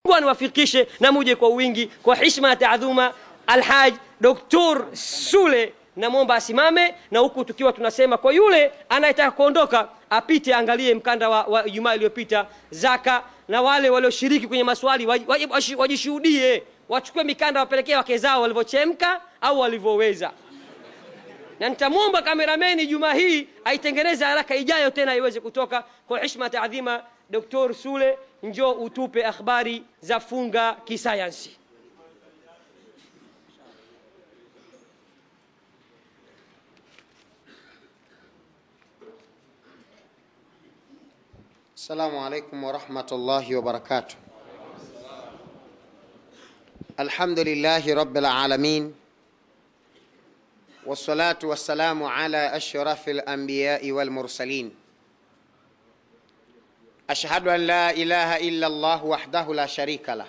niwafikishe na muje kwa wingi kwa hishma na taadhuma alhaj doktor sule namwomba asimame na huku tukiwa tunasema kwa yule anayetaka kuondoka apite angalie mkanda wa, wa jumaa iliyopita zaka na wale walioshiriki kwenye maswali waji- waji- washi- wajishuhudie wachukue mikanda wapelekee wake zao walivyochemka au walivyoweza na nitamwomba kamerameni juma hii aitengeneze haraka ijayo tena iweze kutoka kwa hishma taadhima doktor sule njoo utupe akhbari za funga kisayansi السلام عليكم ورحمة الله وبركاته الحمد لله رب العالمين والصلاة والسلام على أشرف الأنبياء والمرسلين أشهد أن لا إله إلا الله وحده لا شريك له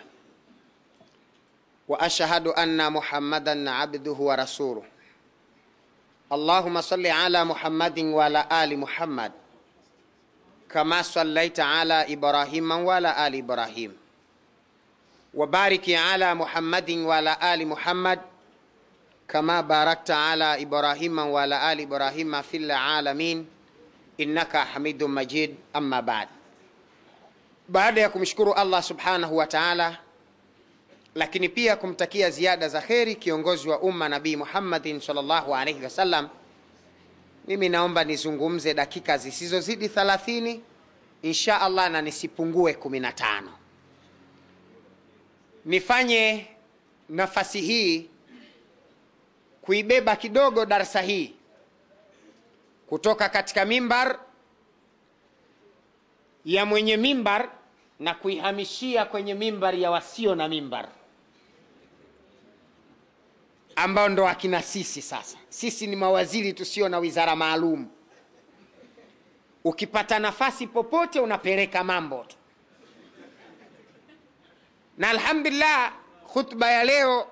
وأشهد أن محمدا عبده ورسوله اللهم صل على محمد وعلى آل محمد كما صليت على إبراهيم وعلى آل إبراهيم وبارك على محمد وعلى آل محمد كما باركت على إبراهيم وعلى آل إبراهيم في العالمين إنك حميد مجيد أما بعد baada ya kumshukuru allah subhanahu wa taala lakini pia kumtakia ziada za kheri kiongozi wa umma nabii muhammadin salllahu alaihi wasallam mimi naomba nizungumze dakika zisizozidi 30 insha allah na nisipungue 15 nifanye nafasi hii kuibeba kidogo darsa hii kutoka katika mimbar ya mwenye mimbar na kuihamishia kwenye mimbar ya wasio na mimbar ambao ndo akina sisi sasa sisi ni mawaziri tusio na wizara maalum ukipata nafasi popote unapeleka mambo tu na alhamdulillah khutba ya leo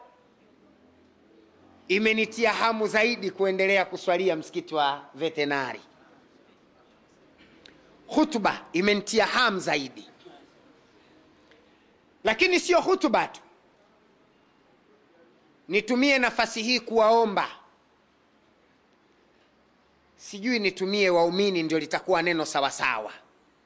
imenitia hamu zaidi kuendelea kuswalia msikiti wa vetenari khutba imenitia hamu zaidi lakini sio hutuba tu nitumie nafasi hii kuwaomba sijui nitumie waumini ndio litakuwa neno sawasawa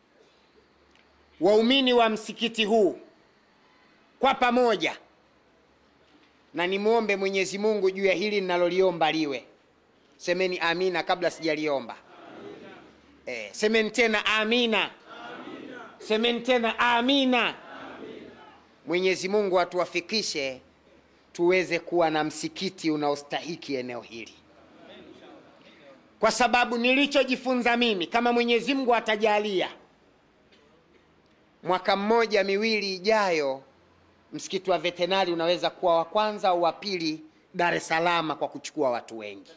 waumini wa msikiti huu kwa pamoja na nimwombe mwenyezi mungu juu ya hili ninaloliomba liwe semeni amina kabla sijaliomba eh, semeni tena amina semeni tena amina mwenyezi mungu atuwafikishe tuweze kuwa na msikiti unaostahiki eneo hili kwa sababu nilichojifunza mimi kama mwenyezi mungu atajalia mwaka mmoja miwili ijayo msikiti wa vetenari unaweza kuwa wa kwanza au wa pili dar es salama kwa kuchukua watu wengi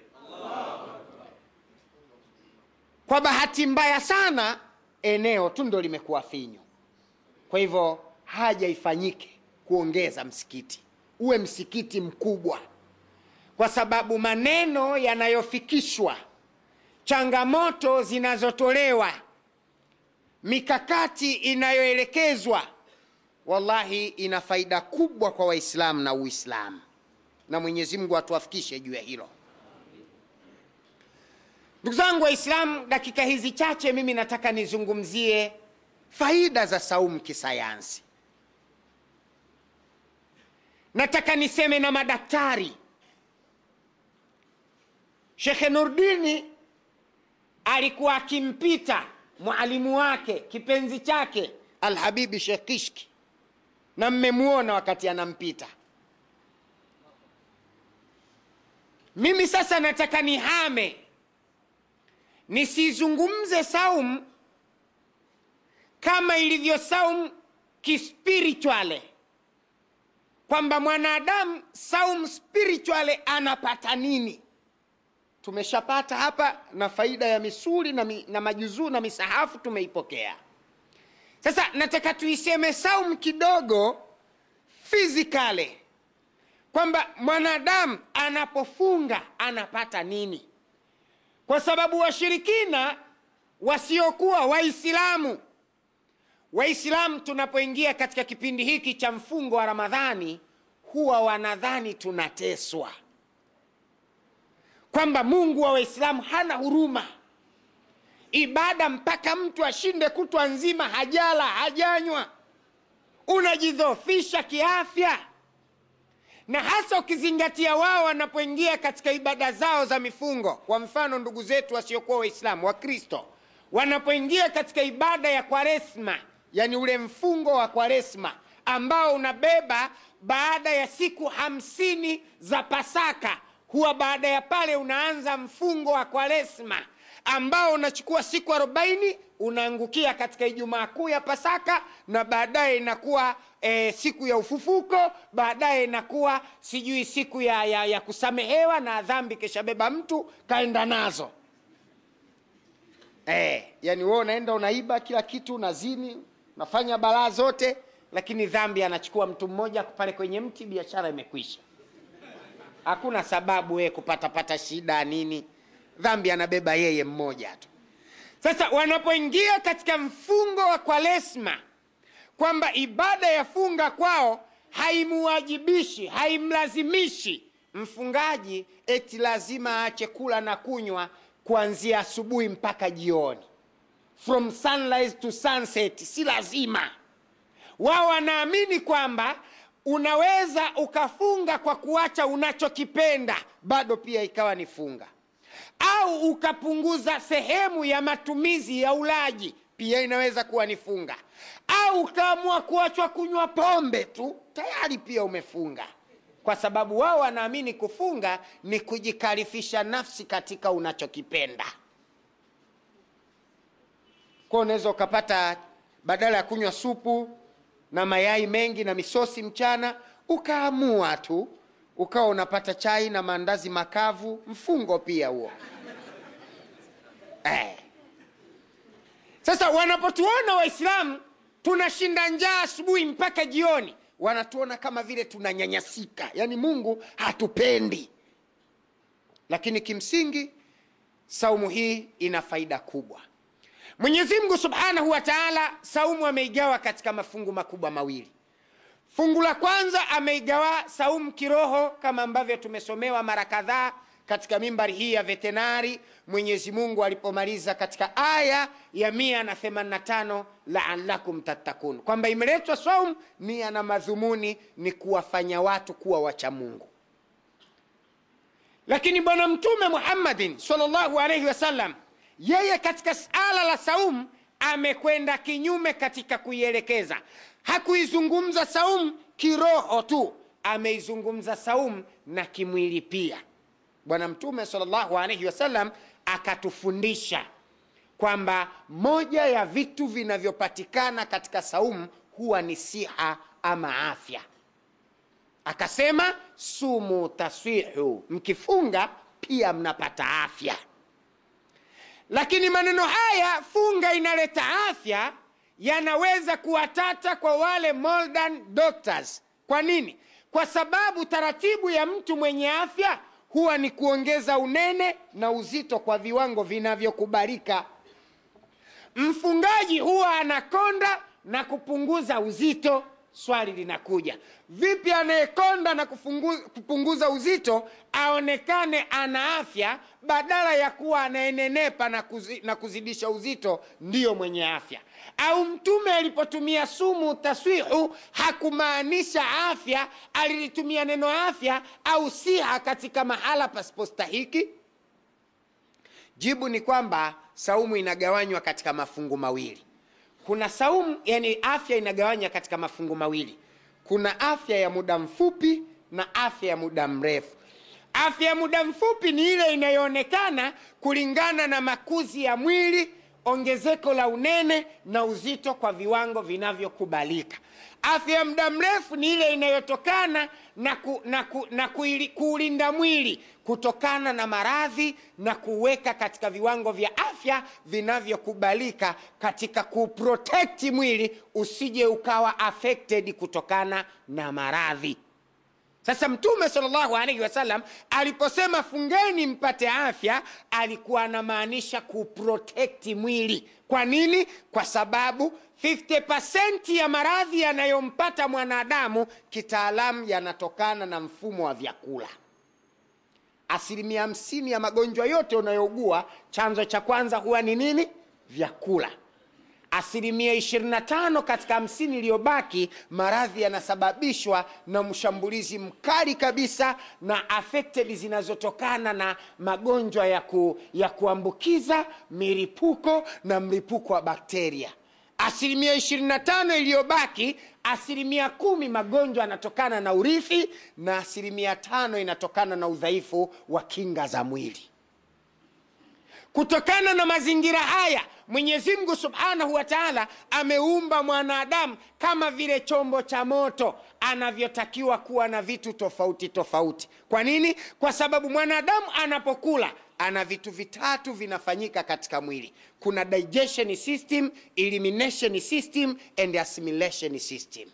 kwa bahati mbaya sana eneo tu ndo limekuwa finyu kwa hivyo haja ifanyike kuongeza msikiti uwe msikiti mkubwa kwa sababu maneno yanayofikishwa changamoto zinazotolewa mikakati inayoelekezwa wallahi ina faida kubwa kwa waislamu na uislamu na mwenyezi mungu atuwafikishe juu ya hilo ndugu zangu waislamu dakika hizi chache mimi nataka nizungumzie faida za saumu kisayansi nataka niseme na madaktari shekhe nurdini alikuwa akimpita mwalimu wake kipenzi chake alhabibi shekh kishki na mmemwona wakati anampita mimi sasa nataka nihame nisizungumze saum kama ilivyo saum kispirituale kwamba mwanadamu saum spirituale anapata nini tumeshapata hapa na faida ya misuli na, mi, na majuzuu na misahafu tumeipokea sasa nataka tuiseme saum kidogo fizikale kwamba mwanadamu anapofunga anapata nini kwa sababu washirikina wasiokuwa waislamu waislamu tunapoingia katika kipindi hiki cha mfungo wa ramadhani huwa wanadhani tunateswa kwamba mungu wa waislamu hana huruma ibada mpaka mtu ashinde kutwa nzima hajala hajanywa unajidhofisha kiafya na hasa ukizingatia wao wanapoingia katika ibada zao za mifungo kwa mfano ndugu zetu wasiokuwa waislamu wakristo wanapoingia katika ibada ya kwaresma yani ule mfungo wa kwaresma ambao unabeba baada ya siku hamsini za pasaka huwa baada ya pale unaanza mfungo wa kwaresma ambao unachukua siku arobaini unaangukia katika ijumaa kuu ya pasaka na baadaye inakuwa e, siku ya ufufuko baadaye inakuwa sijui siku ya, ya, ya kusamehewa na dhambi kishabeba mtu kaenda nazo e, yani wewe unaenda unaiba kila kitu unazini unafanya balaa zote lakini dhambi anachukua mtu mmoja pale kwenye mti biashara imekwisha hakuna sababu wewe kupatapata shida nini dhambi anabeba yeye mmoja tu sasa wanapoingia katika mfungo wa kwalesma kwamba ibada ya funga kwao haimuwajibishi haimlazimishi mfungaji eti lazima aache kula na kunywa kuanzia asubuhi mpaka jioni from sunrise to sunset si lazima wao wanaamini kwamba unaweza ukafunga kwa kuacha unachokipenda bado pia ikawa ni funga au ukapunguza sehemu ya matumizi ya ulaji pia inaweza kuwa ni funga au ukaamua kuachwa kunywa pombe tu tayari pia umefunga kwa sababu wao wanaamini kufunga ni kujikalifisha nafsi katika unachokipenda kwa unaweza ukapata badala ya kunywa supu na mayai mengi na misosi mchana ukaamua tu ukawa unapata chai na maandazi makavu mfungo pia huo eh. sasa wanapotuona waislamu tunashinda njaa asubuhi mpaka jioni wanatuona kama vile tunanyanyasika yaani mungu hatupendi lakini kimsingi saumu hii ina faida kubwa mwenyezi mungu subhanahu wa taala saumu ameigawa katika mafungu makubwa mawili fungu la kwanza ameigawa saumu kiroho kama ambavyo tumesomewa mara kadhaa katika mimbari hii ya vetenari mwenyezi mungu alipomaliza katika aya ya 185 laalakum tattakun kwamba imeletwa saum nia na madhumuni ni kuwafanya watu kuwa wacha mungu lakini bwana mtume muhammadin salllahu alaihi wasallam yeye katika sala la saum amekwenda kinyume katika kuielekeza hakuizungumza saum kiroho tu ameizungumza saum na kimwili pia bwana mtume salllahu alaihi wasallam akatufundisha kwamba moja ya vitu vinavyopatikana katika saumu huwa ni siha ama afya akasema sumu taswihu mkifunga pia mnapata afya lakini maneno haya funga inaleta afya yanaweza kuwatata kwa wale modern doctors kwa nini kwa sababu taratibu ya mtu mwenye afya huwa ni kuongeza unene na uzito kwa viwango vinavyokubalika mfungaji huwa anakonda na kupunguza uzito swali linakuja vipi anayekonda na kufungu, kupunguza uzito aonekane ana afya badala ya kuwa anaenenepa na, kuzi, na kuzidisha uzito ndiyo mwenye afya au mtume alipotumia sumu taswihu hakumaanisha afya alilitumia neno afya au siha katika mahala pasipostahiki jibu ni kwamba saumu inagawanywa katika mafungu mawili kuna saumu yani afya inagawanywa katika mafungu mawili kuna afya ya muda mfupi na afya ya muda mrefu afya ya muda mfupi ni ile inayoonekana kulingana na makuzi ya mwili ongezeko la unene na uzito kwa viwango vinavyokubalika afya ya muda mrefu ni ile inayotokana na, ku, na, ku, na kuili, kuulinda mwili kutokana na maradhi na kuweka katika viwango vya afya vinavyokubalika katika kuprotekti mwili usije ukawa affected kutokana na maradhi sasa mtume salllahu alaihi wasallam aliposema fungeni mpate afya alikuwa anamaanisha kuprotekti mwili kwa nini kwa sababu 50 ya maradhi yanayompata mwanadamu kitaalamu yanatokana na mfumo wa vyakula asilimia hamsini ya magonjwa yote unayougua chanzo cha kwanza huwa ni nini vyakula asilimia 25 katika hamsini iliyobaki maradhi yanasababishwa na mshambulizi mkali kabisa na affected zinazotokana na magonjwa ya, ku, ya kuambukiza milipuko na mlipuko wa bakteria asilimia 25 iliyobaki asilimia kumi magonjwa yanatokana na urithi na asilimia tano inatokana na udhaifu wa kinga za mwili kutokana na mazingira haya mwenyezi mungu subhanahu wa taala ameumba mwanadamu kama vile chombo cha moto anavyotakiwa kuwa na vitu tofauti tofauti kwa nini kwa sababu mwanadamu anapokula ana vitu vitatu vinafanyika katika mwili kuna digestion system elimination system and assimilation system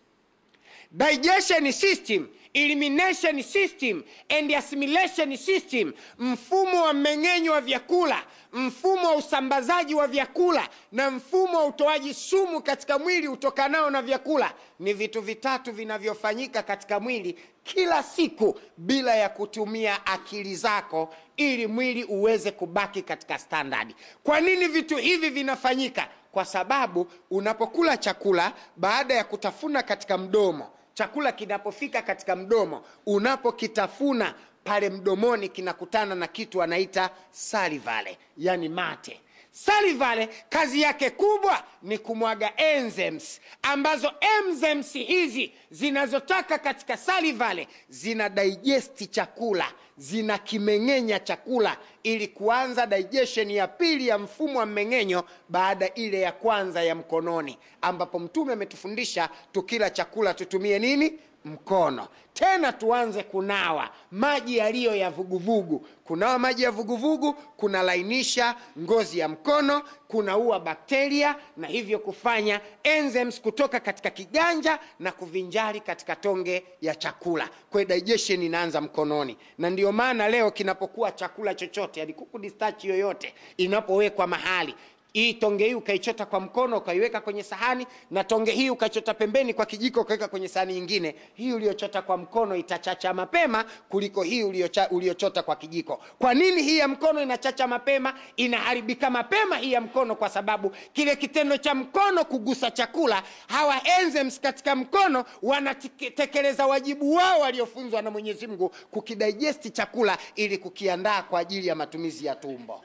digestion system elimination system and assimilation system mfumo wa mmeng'enyo wa vyakula mfumo wa usambazaji wa vyakula na mfumo wa utoaji sumu katika mwili utokanao na vyakula ni vitu vitatu vinavyofanyika katika mwili kila siku bila ya kutumia akili zako ili mwili uweze kubaki katika standadi kwa nini vitu hivi vinafanyika kwa sababu unapokula chakula baada ya kutafuna katika mdomo chakula kinapofika katika mdomo unapokitafuna pale mdomoni kinakutana na kitu anaita salivale yani mate salivale kazi yake kubwa ni kumwaga enzymes ambazo enzymes hizi zinazotoka katika salivale zina digesti chakula zina kimeng'enya chakula ili kuanza digestion ya pili ya mfumo wa mmeng'enyo baada ile ya kwanza ya mkononi ambapo mtume ametufundisha tukila chakula tutumie nini mkono tena tuanze kunawa maji yaliyo ya vuguvugu kunawa maji ya vuguvugu kunalainisha ngozi ya mkono kunaua bakteria na hivyo kufanya enzymes kutoka katika kiganja na kuvinjari katika tonge ya chakula kwa digestion inaanza mkononi na ndio maana leo kinapokuwa chakula chochote yani kuku distachi yoyote inapowekwa mahali hii tonge hii ukaichota kwa mkono ukaiweka kwenye sahani na tonge hii ukaichota pembeni kwa kijiko ukaweka kwenye sahani nyingine hii uliochota kwa mkono itachacha mapema kuliko hii uliocha, uliochota kwa kijiko kwa nini hii ya mkono inachacha mapema inaharibika mapema hii ya mkono kwa sababu kile kitendo cha mkono kugusa chakula hawa enzymes katika mkono wanatekeleza wajibu wao waliofunzwa na mwenyezi mungu kukidigesti chakula ili kukiandaa kwa ajili ya matumizi ya tumbo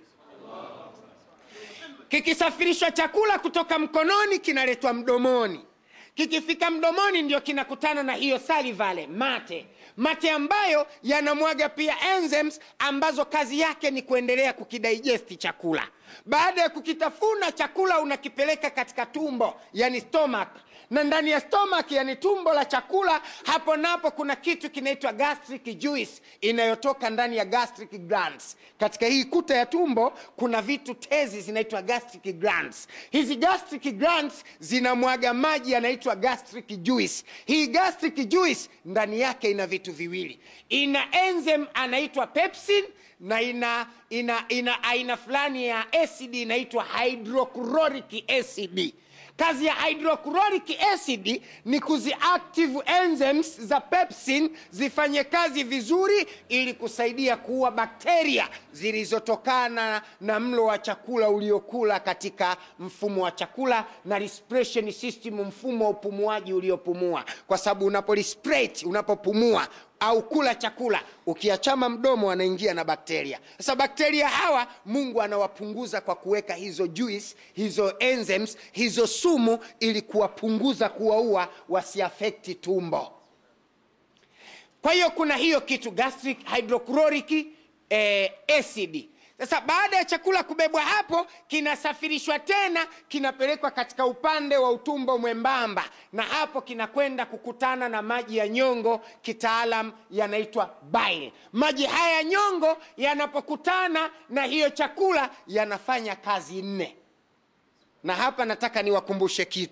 kikisafirishwa chakula kutoka mkononi kinaletwa mdomoni kikifika mdomoni ndio kinakutana na hiyo salivale mate mate ambayo yanamwaga pia enzymes ambazo kazi yake ni kuendelea kukidigesti chakula baada ya kukitafuna chakula unakipeleka katika tumbo yani stomach na ndani ya stomach yani tumbo la chakula hapo napo kuna kitu kinaitwa gastric juice inayotoka ndani ya gastric glands katika hii kuta ya tumbo kuna vitu tezi zinaitwa gastric glands hizi gastric glands zinamwaga maji yanaitwa gastric juice hii gastric juice ndani yake ina vitu viwili ina enzyme anaitwa pepsin na ina ina ina aina fulani ya acid inaitwa hydrochloric acid kazi ya hydrochloric acid ni kuziactive enzymes za pepsin zifanye kazi vizuri ili kusaidia kuua bakteria zilizotokana na mlo wa chakula uliokula katika mfumo wa chakula na respiration system mfumo wa upumuaji uliopumua kwa sababu unapo respirate unapopumua au kula chakula ukiachama mdomo anaingia na bakteria sasa bakteria hawa mungu anawapunguza kwa kuweka hizo juice hizo enzymes hizo sumu ili kuwapunguza kuwaua wasiafekti tumbo kwa hiyo kuna hiyo kitu gastric hydrochloric eh, acid sasa baada ya chakula kubebwa hapo kinasafirishwa tena kinapelekwa katika upande wa utumbo mwembamba na hapo kinakwenda kukutana na maji ya nyongo kitaalam yanaitwa bile maji haya ya nyongo yanapokutana na hiyo chakula yanafanya kazi nne na hapa nataka niwakumbushe kitu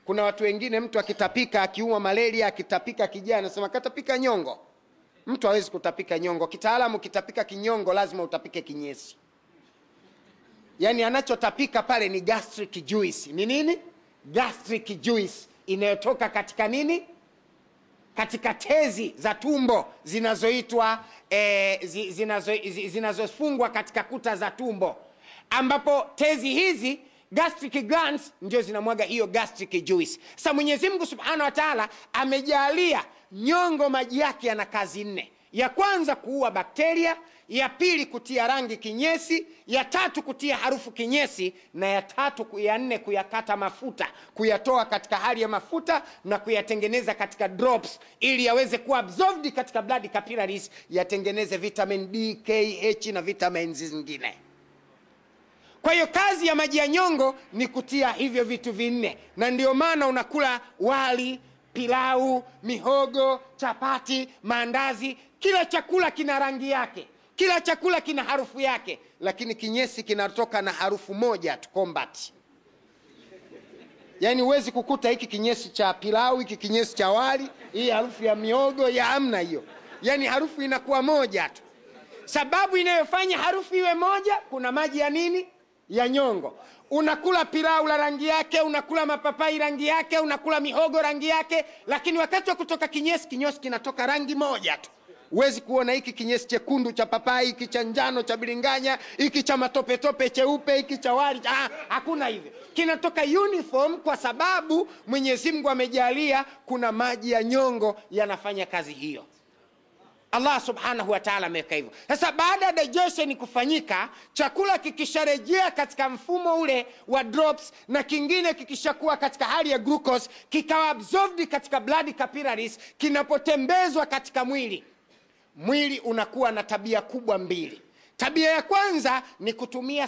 kuna watu wengine mtu akitapika akiumwa malaria akitapika kijaa anasema katapika nyongo mtu hawezi kutapika nyongo kitaalamu kitapika kinyongo lazima utapike kinyesi yaani anachotapika pale ni gastric juice ni nini gastric juice inayotoka katika nini katika tezi za tumbo zinazoitwa eh, zi- zinazo, zi- zinazofungwa katika kuta za tumbo ambapo tezi hizi gastric glands ndio zinamwaga hiyo gastric juice sasa mwenyezi mungu subhanahu wa taala amejalia nyongo maji yake yana kazi nne ya kwanza kuua bakteria ya pili kutia rangi kinyesi ya tatu kutia harufu kinyesi na ya tatu ku- ya nne kuyakata mafuta kuyatoa katika hali ya mafuta na kuyatengeneza katika drops ili yaweze kuwa absorbed katika blood capillaries yatengeneze vitamin d k h na vitamins zingine kwa hiyo kazi ya maji ya nyongo ni kutia hivyo vitu vinne na ndio maana unakula wali pilau mihogo chapati maandazi kila chakula kina rangi yake kila chakula kina harufu yake lakini kinyesi kinatoka na harufu moja tu combat yaani huwezi kukuta hiki kinyesi cha pilau hiki kinyesi cha wali hii harufu ya miogo ya amna hiyo yaani harufu inakuwa moja tu sababu inayofanya harufu iwe moja kuna maji ya nini ya nyongo unakula pilau la rangi yake unakula mapapai rangi yake unakula mihogo rangi yake lakini wakati wa kutoka kinyesi kinyesi kinatoka rangi moja tu huwezi kuona hiki kinyesi chekundu cha papai hiki cha njano cha biringanya hiki cha matopetope cheupe hiki cha wali ah, hakuna hivyo kinatoka uniform kwa sababu mwenyezi mungu amejalia kuna maji ya nyongo yanafanya kazi hiyo allah subhanahu wa taala ameweka hivyo sasa baada ya digestion kufanyika chakula kikisharejea katika mfumo ule wa drops na kingine kikishakuwa katika hali ya glucose kikawa absorbed katika blood capillaries kinapotembezwa katika mwili mwili unakuwa na tabia kubwa mbili tabia ya kwanza ni kutumia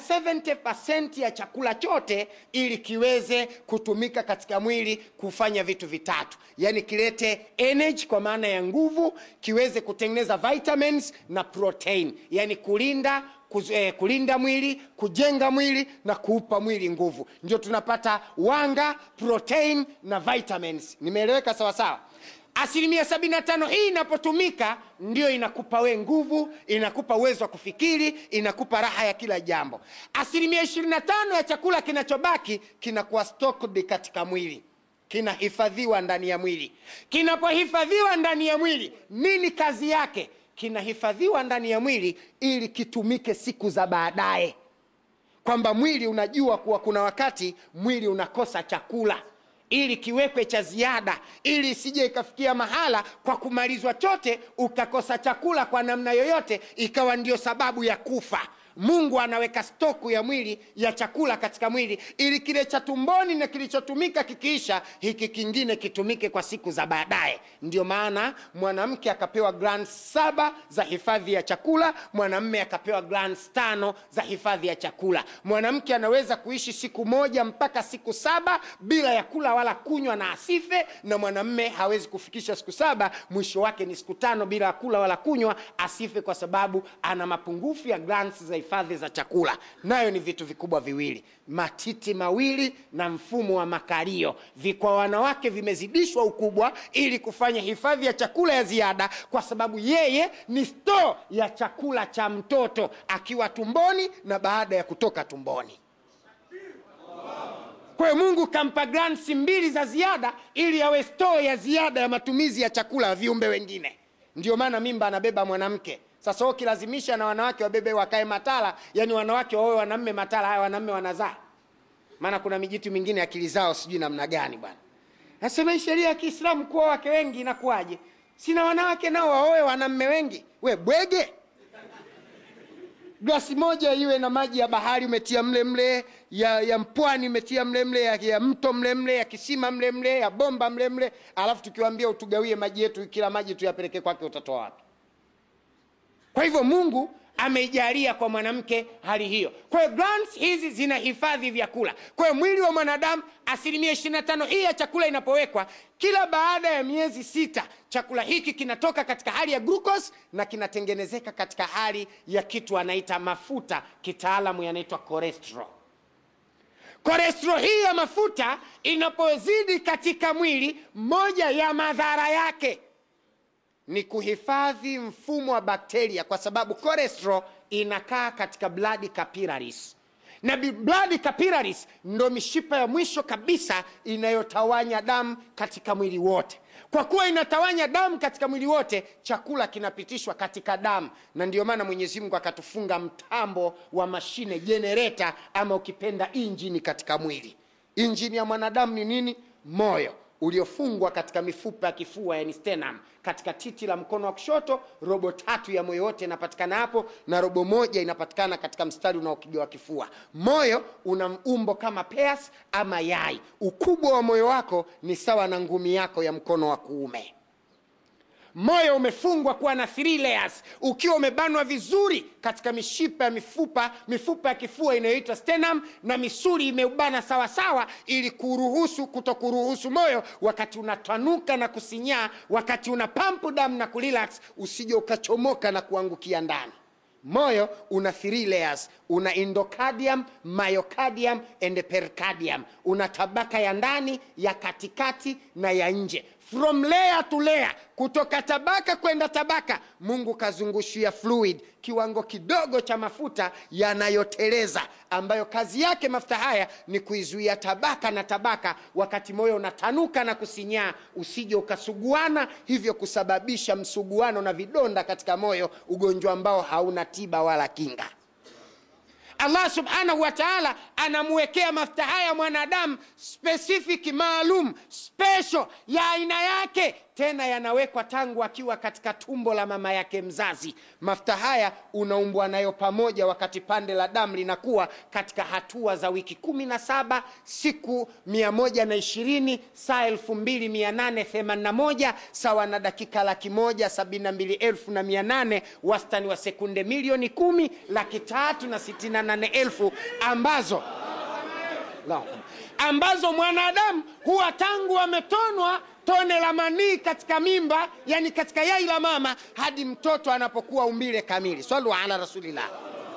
70 ya chakula chote ili kiweze kutumika katika mwili kufanya vitu vitatu yaani kilete energy kwa maana ya nguvu kiweze kutengeneza vitamins na protein yaani kulinda kuz, eh, kulinda mwili kujenga mwili na kuupa mwili nguvu ndio tunapata wanga protein na vitamins nimeeleweka sawasawa asilimia 75 hii inapotumika ndio inakupa we nguvu inakupa uwezo wa kufikiri inakupa raha ya kila jambo asilimia 25 ya chakula kinachobaki kinakuwa stocked katika mwili kinahifadhiwa ndani ya mwili kinapohifadhiwa ndani ya mwili nini kazi yake kinahifadhiwa ndani ya mwili ili kitumike siku za baadaye kwamba mwili unajua kuwa kuna wakati mwili unakosa chakula ili kiwekwe cha ziada ili isije ikafikia mahala kwa kumalizwa chote ukakosa chakula kwa namna yoyote ikawa ndio sababu ya kufa mungu anaweka stoku ya mwili ya chakula katika mwili ili kile cha tumboni na kilichotumika kikiisha hiki kingine kitumike kwa siku za baadaye ndio maana mwanamke akapewa glands saba za hifadhi ya chakula mwanamme akapewa glands tano za hifadhi ya chakula mwanamke anaweza kuishi siku moja mpaka siku saba bila ya kula wala kunywa na asife na mwanamme hawezi kufikisha siku saba mwisho wake ni siku tano bila ya kula wala kunywa asife kwa sababu ana mapungufu ya glands za hifadhi za chakula nayo ni vitu vikubwa viwili matiti mawili na mfumo wa makalio Vi- kwa wanawake vimezidishwa ukubwa ili kufanya hifadhi ya chakula ya ziada kwa sababu yeye ni sto ya chakula cha mtoto akiwa tumboni na baada ya kutoka tumboni kwa hiyo mungu kampa glands mbili za ziada ili awe store ya ziada ya matumizi ya chakula ya viumbe wengine ndio maana mimba anabeba mwanamke sasa ukilazimisha na wanawake wabebe wakae matala yani wanawake wawe wanamme matala haya wanamme wanazaa maana kuna mijitu mingine akili zao sijui namna gani bwana nasema hii sheria ya kiislamu kuwa wake wengi inakuwaje sina wanawake nao waoe wanamme wengi we bwege glasi moja iwe na maji ya bahari umetia mle mle ya, ya mpwani umetia mle mle ya, ya mto mle mle ya kisima mle mle ya bomba mle mle alafu tukiwambia utugawie maji yetu kila maji tuyapeleke kwake utatoa wapi kwa hivyo mungu ameijalia kwa mwanamke hali hiyo kwa hiyo glands hizi zinahifadhi vyakula kwa hiyo mwili wa mwanadamu asilimia 25 hii ya chakula inapowekwa kila baada ya miezi sita chakula hiki kinatoka katika hali ya glucose na kinatengenezeka katika hali ya kitu anaita mafuta kitaalamu yanaitwa cholesterol Kolesterol hii ya mafuta inapozidi katika mwili, moja ya madhara yake ni kuhifadhi mfumo wa bakteria, kwa sababu cholesterol inakaa katika blood capillaries na bi- blood capillaries ndo mishipa ya mwisho kabisa inayotawanya damu katika mwili wote. Kwa kuwa inatawanya damu katika mwili wote, chakula kinapitishwa katika damu, na ndio maana Mwenyezi Mungu akatufunga mtambo wa mashine jenereta, ama ukipenda injini katika mwili. Injini ya mwanadamu ni nini? Moyo uliofungwa katika mifupa ya kifua, yani sternum, katika titi la mkono wa kushoto. Robo tatu ya moyo wote inapatikana hapo, na robo moja inapatikana katika mstari unaokigawa kifua. Moyo una umbo kama peas ama yai. Ukubwa wa moyo wako ni sawa na ngumi yako ya mkono wa kuume. Moyo umefungwa kuwa na three layers, ukiwa umebanwa vizuri katika mishipa ya mifupa mifupa ya kifua inayoitwa sternum, na misuli imeubana sawa sawa, ili kuruhusu kutokuruhusu moyo wakati unatanuka na kusinyaa, wakati una pampu damu na kurelax, usije ukachomoka na kuangukia ndani. Moyo una three layers, una endocardium, myocardium and pericardium. Una tabaka ya ndani, ya katikati na ya nje. From layer to layer, kutoka tabaka kwenda tabaka, Mungu kazungushia fluid, kiwango kidogo cha mafuta yanayoteleza, ambayo kazi yake mafuta haya ni kuizuia tabaka na tabaka, wakati moyo unatanuka na kusinyaa, usije ukasuguana, hivyo kusababisha msuguano na vidonda katika moyo, ugonjwa ambao hauna tiba wala kinga. Allah subhanahu wa taala anamwekea mafuta haya mwanadamu specific maalum special ya aina yake, tena yanawekwa tangu akiwa katika tumbo la mama yake mzazi. Mafuta haya unaumbwa nayo pamoja wakati pande la damu linakuwa katika hatua za wiki kumi na saba siku mia moja na ishirini saa elfu mbili mia nane themanini na moja sawa na dakika laki moja sabini na mbili elfu na mia nane wastani wa sekunde milioni kumi laki tatu na sitini na nane elfu ambazo Allahu Akbar. ambazo mwanadamu huwa tangu ametonwa tone la manii katika mimba, yani katika yai la mama, hadi mtoto anapokuwa umbile kamili. Sallu ala rasulillah.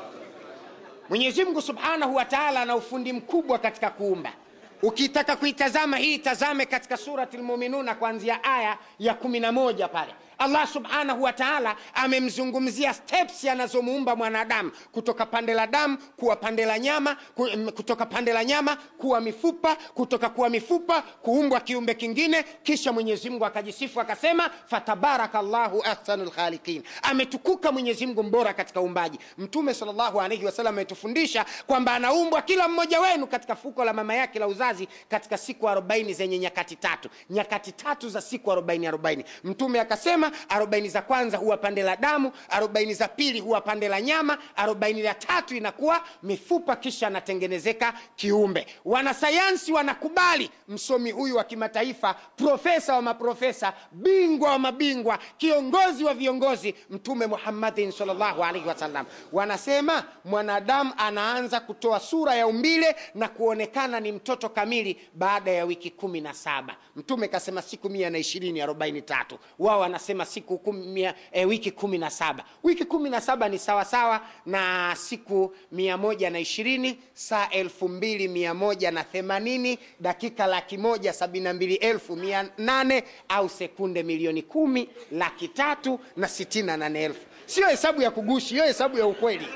Mwenyezi Mungu subhanahu wa taala ana ufundi mkubwa katika kuumba. Ukitaka kuitazama hii, tazame katika surati Lmuminuna kuanzia aya ya kumi na moja pale Allah subhanahu wa taala amemzungumzia steps anazomuumba mwanadamu kutoka pande la damu kuwa pande la nyama, ku- m- kutoka pande la nyama kuwa mifupa, kutoka kuwa mifupa kuumbwa kiumbe kingine. Kisha Mwenyezi Mungu akajisifu akasema, fatabaraka llahu ahsanul khaliqin, ametukuka Mwenyezi Mungu mbora katika uumbaji. Mtume sallallahu alaihi wasallam ametufundisha kwamba anaumbwa kila mmoja wenu katika fuko la mama yake la uzazi katika siku arobaini zenye nyakati tatu, nyakati tatu za siku arobaini arobaini. Mtume akasema arobaini za kwanza huwa pande la damu, arobaini za pili huwa pande la nyama, arobaini ya tatu inakuwa mifupa, kisha anatengenezeka kiumbe. Wanasayansi wanakubali msomi huyu wa kimataifa, profesa wa maprofesa, bingwa wa mabingwa, kiongozi wa viongozi, Mtume Muhammadin sallallahu alaihi wasallam, wanasema mwanadamu anaanza kutoa sura ya umbile na kuonekana ni mtoto kamili baada ya wiki kumi na saba. Mtume kasema siku mia na ishirini arobaini tatu, wao wanasema siku kumi, mia, e, wiki kumi na saba. Wiki kumi na saba ni sawasawa na siku mia moja na ishirini saa elfu mbili mia moja na themanini dakika laki moja sabini na mbili elfu mia nane au sekunde milioni kumi laki tatu na sitini na nane elfu. Sio hesabu ya kugushi, hiyo hesabu ya ukweli.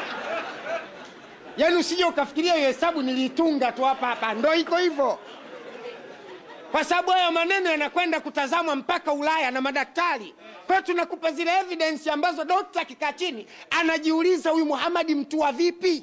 Yaani usije ukafikiria hiyo hesabu niliitunga tu hapa hapa, ndo iko hivyo, kwa sababu hayo maneno yanakwenda kutazamwa mpaka Ulaya na madaktari. Kwa hiyo tunakupa zile evidence ambazo dokta akikaa chini anajiuliza, huyu Muhamadi mtu wa vipi?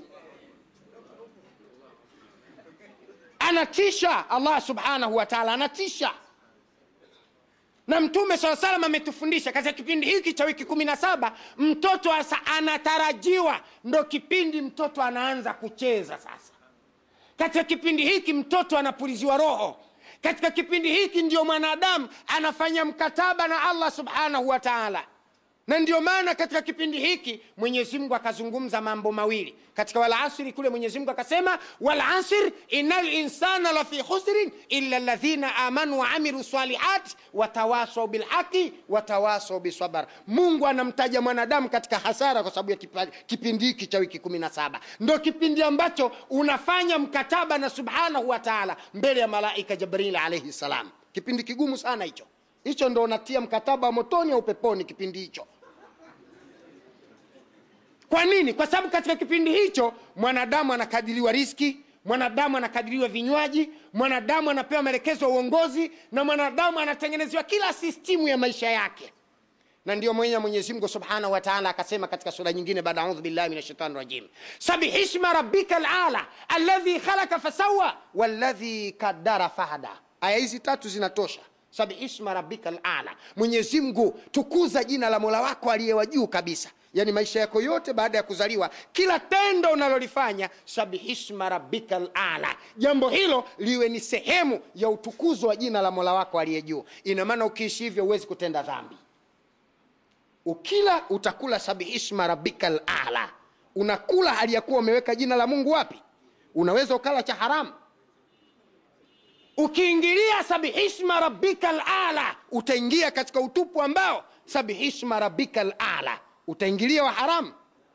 Anatisha. Allah subhanahu wa taala anatisha na Mtume saa salam ametufundisha katika kipindi hiki cha wiki kumi na saba mtoto asa anatarajiwa, ndo kipindi mtoto anaanza kucheza sasa. Katika kipindi hiki mtoto anapuliziwa roho. Katika kipindi hiki ndio mwanadamu anafanya mkataba na Allah subhanahu wa taala. na ndio maana katika kipindi hiki mwenyezi mungu akazungumza mambo mawili katika walasiri kule mwenyezi mungu akasema walasir ina linsana lafi khusrin illa ladhina amanu waamilu salihati watawasau bilhaqi watawasau bisabar mungu anamtaja mwanadamu katika hasara kwa sababu ya kipa- kipindi hiki cha wiki kumi na saba ndo kipindi ambacho unafanya mkataba na subhanahu wa taala mbele ya malaika jibril alaihi salam kipindi kigumu sana hicho hicho ndo unatia mkataba wa motoni au peponi kipindi hicho kwa nini kwa sababu katika kipindi hicho mwanadamu anakadiriwa riski mwanadamu anakadiriwa vinywaji mwanadamu anapewa maelekezo ya uongozi na mwanadamu anatengenezewa kila sistimu ya maisha yake na ndio mwenye mwenyezi mungu subhanahu wa taala akasema katika sura nyingine baada audhu billahi min shaitani rajim sabihisma rabbika alala alladhi khalaka fasawa walladhi kadara fahada aya hizi tatu zinatosha sabihisma rabbika alala mwenyezi mungu tukuza jina la mola wako aliye wa juu kabisa yaani maisha yako yote baada ya kuzaliwa kila tendo unalolifanya sabihisma rabbika alala jambo hilo liwe ni sehemu ya utukuzo wa jina la mola wako aliye juu ina maana ukiishi hivyo huwezi kutenda dhambi ukila utakula sabihisma rabbika ala unakula hali ya kuwa umeweka jina la mungu wapi unaweza ukala cha haramu ukiingilia sabihisma rabbika ala utaingia katika utupu ambao sabihisma rabbika ala utaingilia wa haramu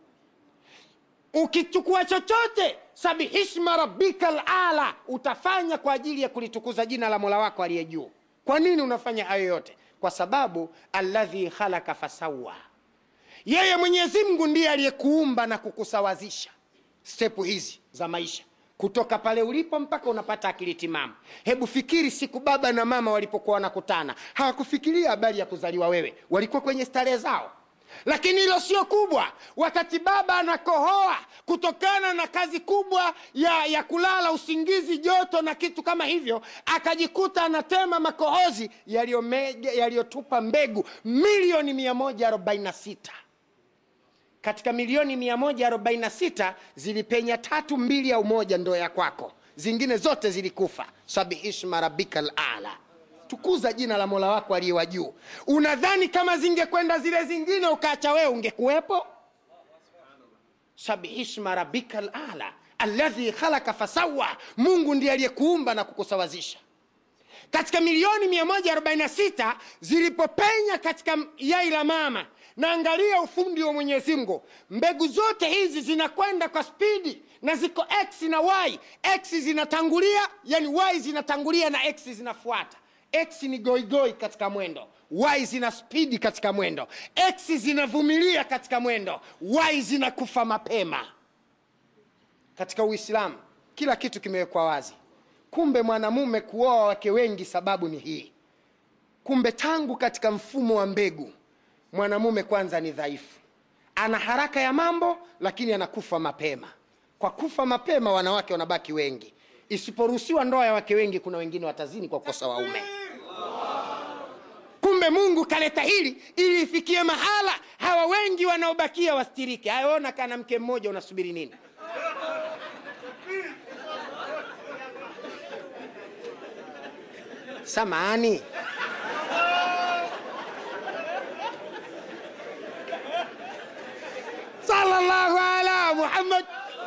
ukichukua chochote sabihisma rabbika ala utafanya kwa ajili ya kulitukuza jina la mola wako aliye juu kwa nini unafanya hayo yote kwa sababu alladhi khalaka fasawa yeye mwenyezi mungu ndiye aliyekuumba na kukusawazisha stepu hizi za maisha kutoka pale ulipo mpaka unapata akili timamu hebu fikiri siku baba na mama walipokuwa wanakutana hawakufikiria habari ya kuzaliwa wewe walikuwa kwenye starehe zao lakini hilo sio kubwa wakati baba anakohoa kutokana na kazi kubwa ya, ya kulala usingizi joto na kitu kama hivyo akajikuta anatema makohozi yaliyomege- yaliyotupa mbegu milioni 146 katika milioni 146 zilipenya tatu mbili au moja ndo ya kwako zingine zote zilikufa sabihishma rabbika lala tukuza jina la mola wako aliye wa juu unadhani kama zingekwenda zile zingine ukaacha wewe ungekuwepo sabihishma rabbika lala alladhi khalaka fasawa mungu ndiye aliyekuumba na kukusawazisha katika milioni 146 zilipopenya katika yai la mama na angalia ufundi wa mwenyezi mungu mbegu zote hizi zinakwenda kwa spidi na ziko x na y x zinatangulia yani y zinatangulia na x zinafuata x ni goigoi katika mwendo y zina spidi katika mwendo x zinavumilia katika mwendo y zinakufa mapema katika uislamu kila kitu kimewekwa wazi kumbe mwanamume kuoa wake wengi sababu ni hii kumbe tangu katika mfumo wa mbegu mwanamume kwanza ni dhaifu ana haraka ya mambo lakini anakufa mapema kwa kufa mapema wanawake wanabaki wengi isiporuhusiwa ndoa ya wake wengi kuna wengine watazini kwa kukosa waume kumbe mungu kaleta hili ili ifikie mahala hawa wengi wanaobakia wastirike ayaona kana mke mmoja unasubiri nini samani sallallahu ala muhammad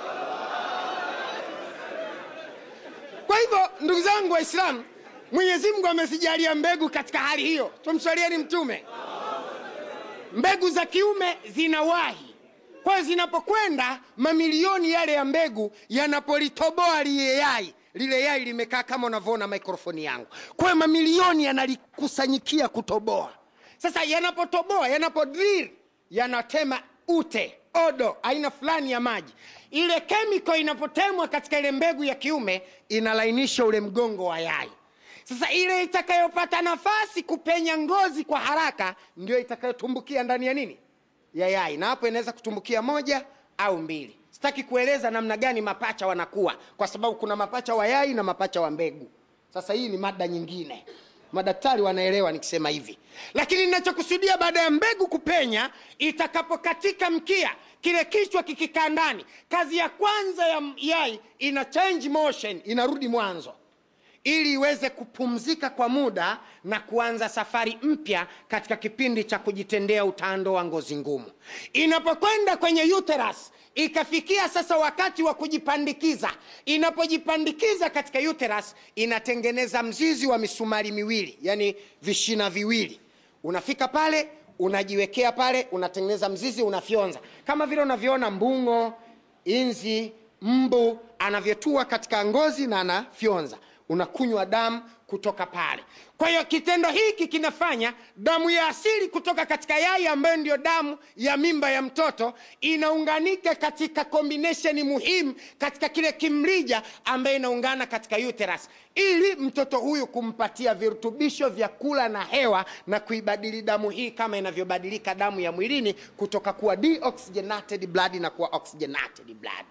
kwa hivyo ndugu zangu waislamu mwenyezi mungu amezijalia mbegu katika hali hiyo tumswalieni mtume mbegu za kiume zinawahi kwa hiyo zinapokwenda mamilioni yale ya mbegu yanapolitoboa lile yai lile yai limekaa kama unavyoona mikrofoni yangu kwa hiyo mamilioni yanalikusanyikia kutoboa sasa yanapotoboa yanapodril yanatema ute odo aina fulani ya maji ile kemiko inapotemwa katika ile mbegu ya kiume inalainisha ule mgongo wa yai sasa ile itakayopata nafasi kupenya ngozi kwa haraka ndio itakayotumbukia ndani ya nini ya yai na hapo inaweza kutumbukia moja au mbili sitaki kueleza namna gani mapacha wanakuwa kwa sababu kuna mapacha wa yai na mapacha wa mbegu sasa hii ni mada nyingine madaktari wanaelewa nikisema hivi lakini ninachokusudia baada ya mbegu kupenya itakapokatika mkia kile kichwa kikikaa ndani kazi ya kwanza ya yai ina change motion inarudi mwanzo ili iweze kupumzika kwa muda na kuanza safari mpya katika kipindi cha kujitendea utando wa ngozi ngumu inapokwenda kwenye uterus ikafikia sasa wakati wa kujipandikiza inapojipandikiza katika uterus inatengeneza mzizi wa misumari miwili yani vishina viwili unafika pale unajiwekea pale unatengeneza mzizi unafyonza kama vile unavyoona mbung'o inzi mbu anavyotua katika ngozi na anafyonza unakunywa damu kutoka pale kwa hiyo kitendo hiki kinafanya damu ya asili kutoka katika yai ambayo ndiyo damu ya mimba ya mtoto inaunganika katika combination muhimu katika kile kimrija ambayo inaungana katika uterus ili mtoto huyu kumpatia virutubisho vya kula na hewa na kuibadili damu hii kama inavyobadilika damu ya mwilini kutoka kuwa deoxygenated blood na kuwa oxygenated blood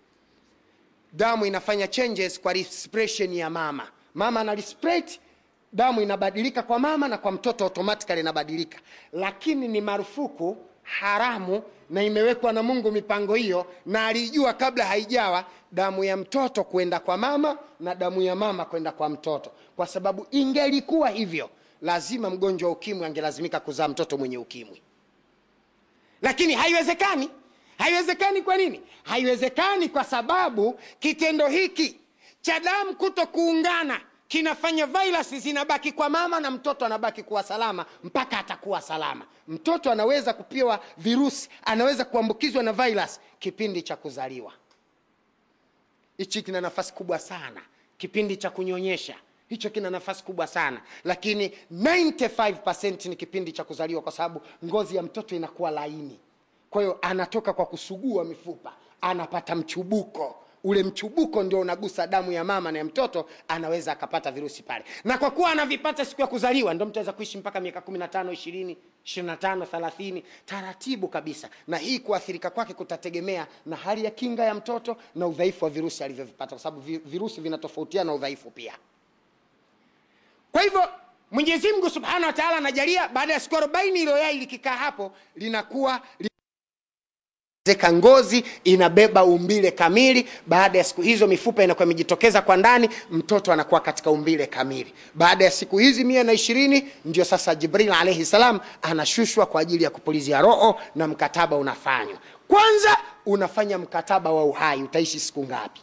damu inafanya changes kwa respiration ya mama mama ana respirate damu inabadilika kwa mama na kwa mtoto automatically inabadilika lakini ni marufuku haramu na imewekwa na mungu mipango hiyo na alijua kabla haijawa damu ya mtoto kwenda kwa mama na damu ya mama kwenda kwa mtoto kwa sababu ingelikuwa hivyo lazima mgonjwa wa ukimwi angelazimika kuzaa mtoto mwenye ukimwi lakini haiwezekani haiwezekani kwa nini haiwezekani kwa sababu kitendo hiki cha damu kuto kuungana kinafanya virusi zinabaki kwa mama na mtoto anabaki kuwa salama mpaka atakuwa salama mtoto anaweza kupewa virusi anaweza kuambukizwa na virus kipindi cha kuzaliwa hichi kina nafasi kubwa sana kipindi cha kunyonyesha hicho kina nafasi kubwa sana lakini 95 ni kipindi cha kuzaliwa kwa sababu ngozi ya mtoto inakuwa laini kwa hiyo anatoka kwa kusugua mifupa anapata mchubuko ule mchubuko ndio unagusa damu ya mama na ya mtoto anaweza akapata virusi pale na kwa kuwa anavipata siku ya kuzaliwa ndio mtu aweza kuishi mpaka miaka 15 20 25 30 taratibu kabisa na hii kuathirika kwake kutategemea na hali ya kinga ya mtoto na udhaifu wa virusi alivyovipata kwa sababu vi- virusi vinatofautiana na udhaifu pia kwa hivyo mwenyezi mungu subhanahu wa taala anajalia baada ya siku arobaini ilo yai likikaa hapo linakuwa li zeka ngozi inabeba umbile kamili baada ya siku hizo mifupa inakuwa imejitokeza kwa ndani mtoto anakuwa katika umbile kamili baada ya siku hizi mia na ishirini ndio sasa jibril alaihi salam anashushwa kwa ajili ya kupulizia roho na mkataba unafanywa kwanza unafanya mkataba wa uhai utaishi siku ngapi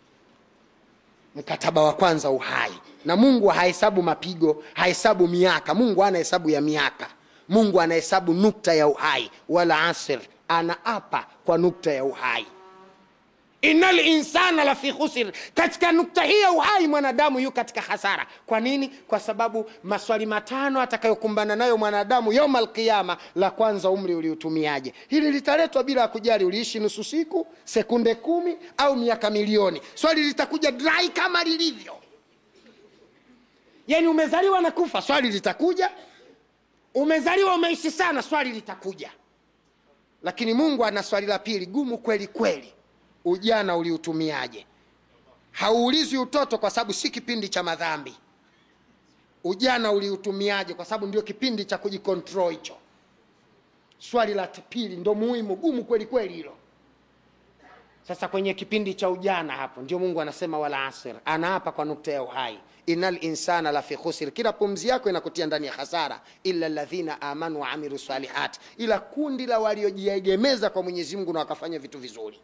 mkataba wa kwanza uhai na mungu hahesabu mapigo hahesabu miaka mungu ana hesabu ya miaka mungu anahesabu nukta ya uhai wala asr anaapa kwa nukta ya uhai ina linsana lafi khusir katika nukta hii ya uhai mwanadamu yu katika hasara kwa nini kwa sababu maswali matano atakayokumbana nayo mwanadamu yauma alqiama la kwanza umri uliutumiaje hili litaletwa bila ya kujali uliishi nusu siku sekunde kumi au miaka milioni swali litakuja drai kama lilivyo yani umezaliwa na kufa swali litakuja umezaliwa umeishi sana swali litakuja lakini mungu ana swali la pili gumu kweli kweli ujana uliutumiaje hauulizwi utoto kwa sababu si kipindi cha madhambi ujana uliutumiaje kwa sababu ndio kipindi cha kujikontrol hicho swali la pili ndo muhimu gumu kweli kweli hilo sasa kwenye kipindi cha ujana hapo ndio mungu anasema wala asir anaapa kwa nukta ya uhai inal insana lafi khusir kila pumzi yako inakutia ndani ya hasara illa ladhina amanu waamilu salihat ila kundi la waliojiegemeza kwa mwenyezi mungu na wakafanya vitu vizuri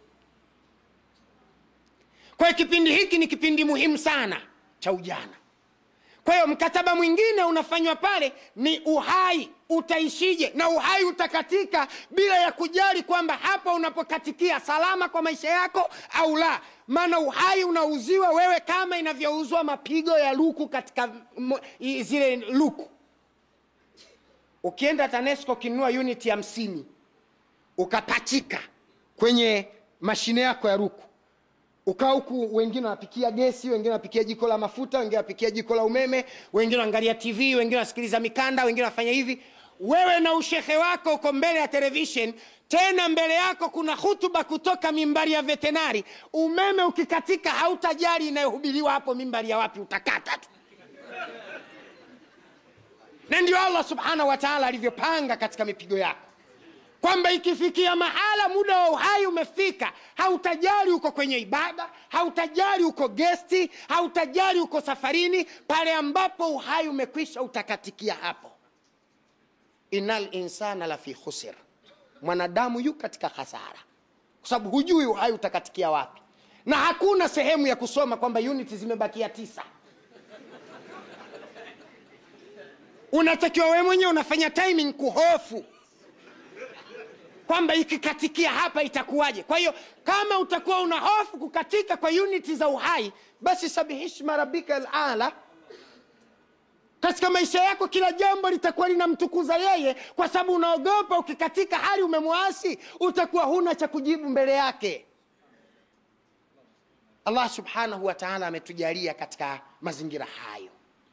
kwa hiyo kipindi hiki ni kipindi muhimu sana cha ujana kwa hiyo mkataba mwingine unafanywa pale ni uhai utaishije na uhai utakatika bila ya kujali kwamba hapa unapokatikia salama kwa maisha yako au la maana uhai unauziwa wewe kama inavyouzwa mapigo ya luku katika m- i- zile luku ukienda tanesco ukinunua uniti hamsini ukapachika kwenye mashine yako ya ruku ukaa huku wengine wanapikia gesi wengine wanapikia jiko la mafuta wengine wanapikia jiko la umeme wengine wanaangalia tv wengine wanasikiliza mikanda wengine wanafanya hivi wewe na ushehe wako uko mbele ya television tena mbele yako kuna hutuba kutoka mimbari ya vetenari umeme ukikatika hautajali inayohubiriwa hapo mimbari ya wapi utakata tu na ndio allah subhanahu wa taala alivyopanga katika mipigo yako kwamba ikifikia mahala muda wa uhai umefika hautajali uko kwenye ibada hautajali uko gesti hautajali uko safarini pale ambapo uhai umekwisha utakatikia hapo inal insana lafi khusir mwanadamu yu katika hasara kwa sababu hujui uhai utakatikia wapi na hakuna sehemu ya kusoma kwamba uniti zimebakia tisa unatakiwa wewe mwenyewe unafanya timing kuhofu kwamba ikikatikia hapa itakuwaje kwa hiyo kama utakuwa una hofu kukatika kwa uniti za uhai basi sabihishma rabbika alala katika maisha yako kila jambo litakuwa linamtukuza yeye kwa sababu unaogopa ukikatika hali umemwasi utakuwa huna cha kujibu mbele yake allah subhanahu wa taala ametujalia katika mazingira hayo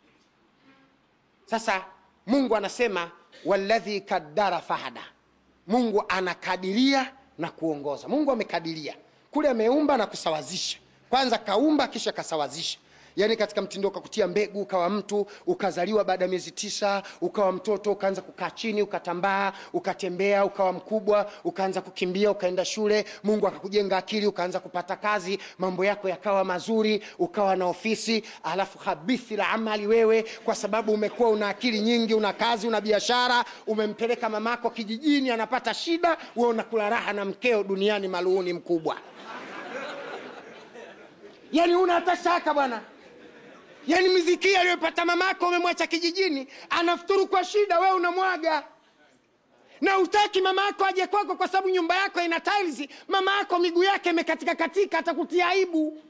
sasa mungu anasema waladhi kaddara fahada mungu anakadiria na kuongoza mungu amekadiria kule ameumba na kusawazisha kwanza kaumba kisha kasawazisha yaani katika mtindo ukakutia mbegu ukawa mtu ukazaliwa baada ya miezi tisa ukawa mtoto ukaanza kukaa chini ukatambaa ukatembea ukawa mkubwa ukaanza kukimbia ukaenda shule mungu akakujenga akili ukaanza kupata kazi mambo yako yakawa mazuri ukawa na ofisi alafu habithi la amali wewe kwa sababu umekuwa una akili nyingi una kazi una biashara umempeleka mamako kijijini anapata shida we unakula raha na mkeo duniani maluuni mkubwa yaani una hata shaka bwana yaani miziki aliyopata mamako umemwacha kijijini anafuturu kwa shida wewe unamwaga na utaki mama yako aje kwako kwa sababu nyumba yako ina tiles mama yako miguu yake imekatika katika atakutia aibu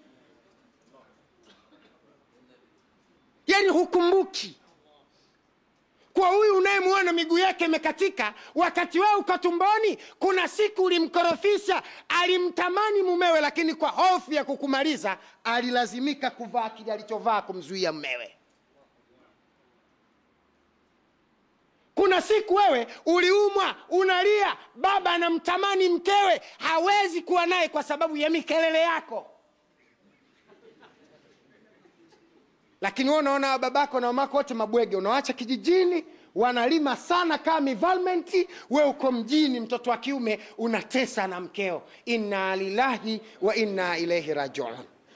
yaani hukumbuki kwa huyu unayemwona miguu yake imekatika wakati wewe uko tumboni kuna siku ulimkorofisha alimtamani mumewe lakini kwa hofu ya kukumaliza alilazimika kuvaa kile alichovaa kumzuia mmewe kuna siku wewe uliumwa unalia baba anamtamani mkewe hawezi kuwa naye kwa sababu ya mikelele yako lakini wewe unaona babako na mamako wote mabwege unawacha kijijini wanalima sana kama mivalmenti we uko mjini mtoto wa kiume unatesa na mkeo inna lillahi wa inna ilaihi rajiun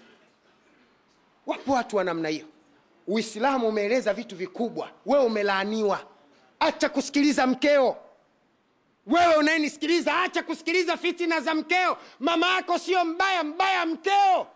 wapo watu wa namna hiyo uislamu umeeleza vitu vikubwa wewe umelaaniwa acha kusikiliza mkeo wewe unayenisikiliza acha kusikiliza fitina za mkeo mama yako sio mbaya mbaya mkeo